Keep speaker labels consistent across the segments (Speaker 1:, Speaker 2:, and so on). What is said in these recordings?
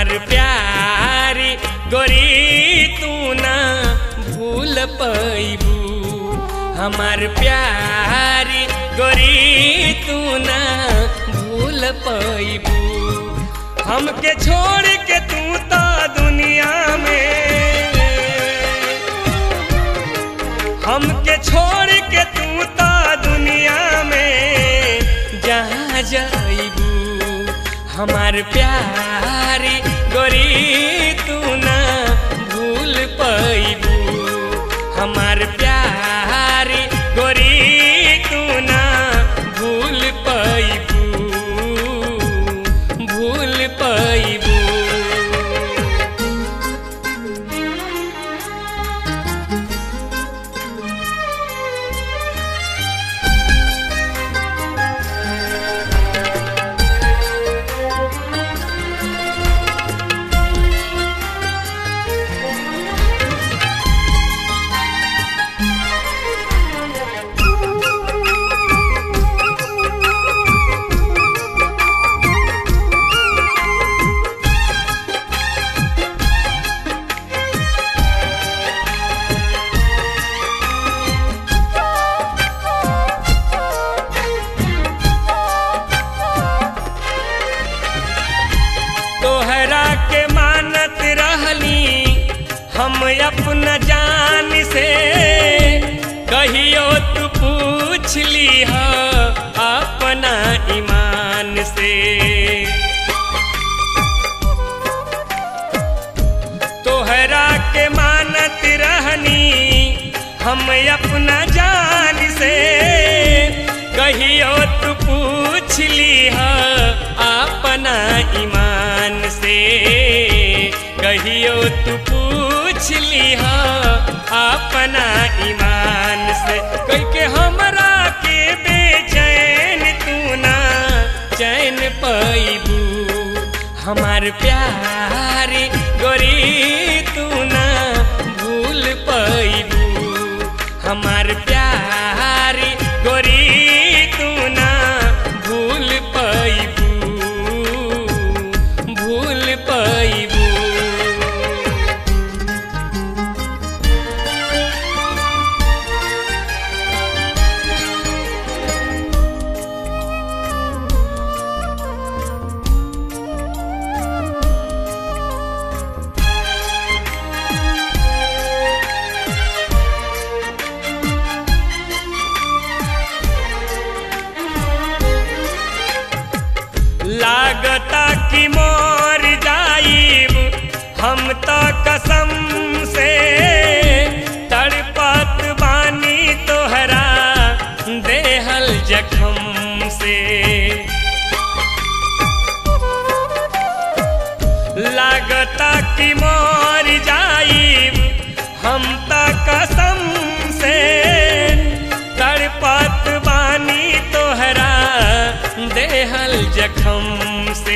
Speaker 1: हमार प्यारी गोरी तू ना भूल पैबू हमार प्यारी गोरी तू ना भूल पैबू हमके छोड़ के तू तो दुनिया में हमके छोड़ के तू तो दुनिया में जहाँ जाइबू हमार प्यारी गोरी तू ना भूल पैबू हमार प्यारी गोरी तू ना भूल पैबू भूल पैबू तोहरा के मानत रहली हम अपना जान से कहियो तू पूछ ली अपना ईमान से तोहरा के मानत रहनी हम अपना जान से कहियो तू पूछ ली अपना ईमान से कहियो तू पूछ ली अपना ईमान से कह के हमरा के बेचैन तू ना चैन पैबू हमार प्यारी गोरी तू ना भूल पैबू हमार प्यारी गोरी तू ना भूल पैबू भूल पैबू लागता कि मोर जाइब हम तो कसम से तड़पत बानी तोहरा देहल जखम से लागता कि मोर जाइब हम तो कसम से तड़पत बानी तोहरा देहल जखम से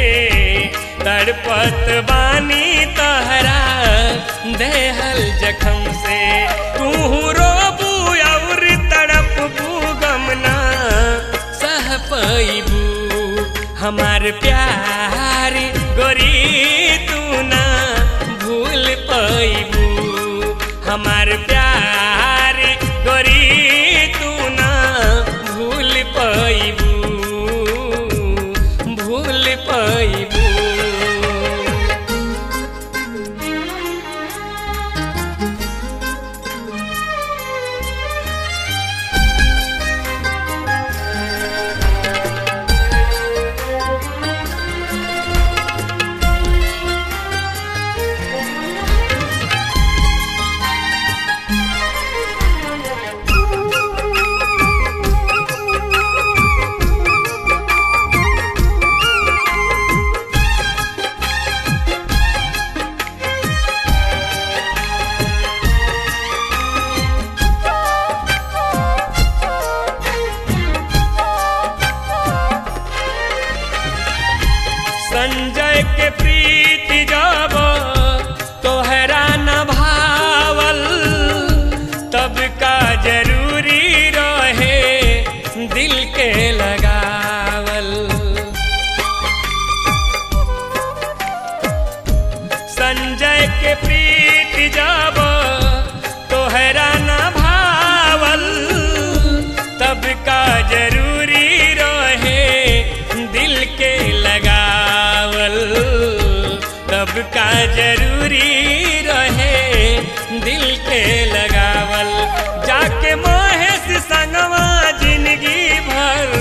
Speaker 1: तड़पत बानी तोहरा देहल जखम से तू रोबू और तड़पबू गमना सह पैबू हमार प्यारी गोरी तू ना भूल पैबू हमार प्यारी गोरी तू ना भूल पैबू भूल पैबू संजय के प्रीति जब तोहरा न भावल तब का जरूरी रहे दिल के लगावल के प्रीत जब तोहरा न भावल तब का जरूरी रहे दिल के लगावल तब का जरूरी रहे दिल के लगावल जाके महेश संगवा जिंदगी भर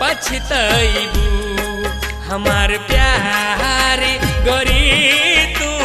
Speaker 1: पछतैबू हमार प्यारी गोरी तू